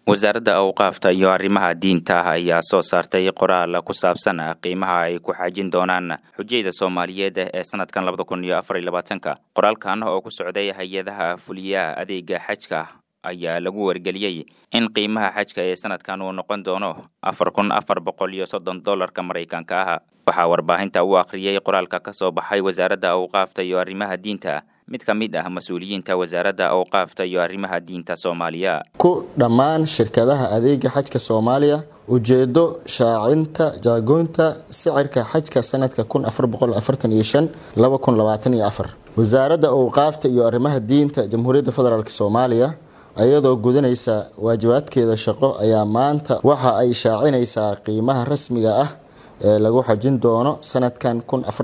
wasaaradda awqaafta iyo arrimaha diinta ayaa soo saartay qoraal ku saabsan qiimaha ay ku xaajin doonaan xujayda soomaaliyeed ee sanadkan labada kun iyo afar iyo labaatanka qoraalkan oo ku socday hay-adaha fuliyaha adeega xajka ayaa lagu wargeliyey in qiimaha xajka ee sanadkan uu noqon doono afar kun afar boqol iyo soddon dollarka maraykanka ah waxaa warbaahinta u akhriyey qoraalka ka soo baxay wasaaradda awqaafta iyo arrimaha diinta mid ka mid ah mas-uuliyiinta wasaaradda awqaafta iyo arrimaha diinta soomaaliya ku dhammaan shirkadaha adeega xajka soomaaliya ujeedo shaacinta jaagoynta sicirka xajka sanadka wasaaradda awqaafta iyo arrimaha diinta jamhuuriyadda federaalk soomaaliya iyadoo gudanaysa waajibaadkeeda shaqo ayaa maanta waxa ay shaacinaysaa qiimaha rasmiga ah ee lagu xajin doono sanadkan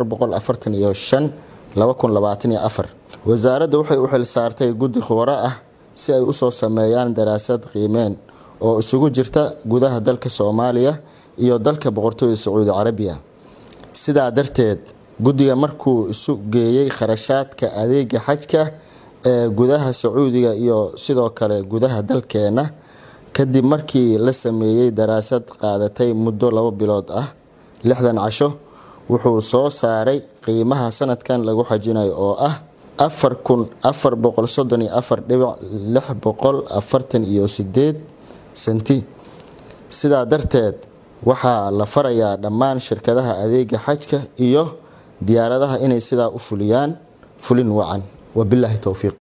wasaaradda waxay u xil saartay guddi khubaro ah si ay usoo sameeyaan daraasad qiimeen oo isugu jirta gudaha dalka soomaaliya iyo dalka boqortooyda sacuudi carabiya sidaa darteed guddiga markuu isu geeyey kharashaadka adeega xajka ee gudaha sacuudiga iyo sidoo kale gudaha dalkeena kadib markii la sameeyey daraasad qaadatay muddo labo bilood ah lixdan casho wuxuu soo saaray qiimaha sanadkan lagu xajinayo oo ah afar kun afar boqol soddon iyo afar dhibic lix boqol afartan iyo sideed senti sidaa darteed waxaa la farayaa dhammaan shirkadaha adeega xajka iyo diyaaradaha inay sidaa u fuliyaan fulin wacan wabilaahi towfiiq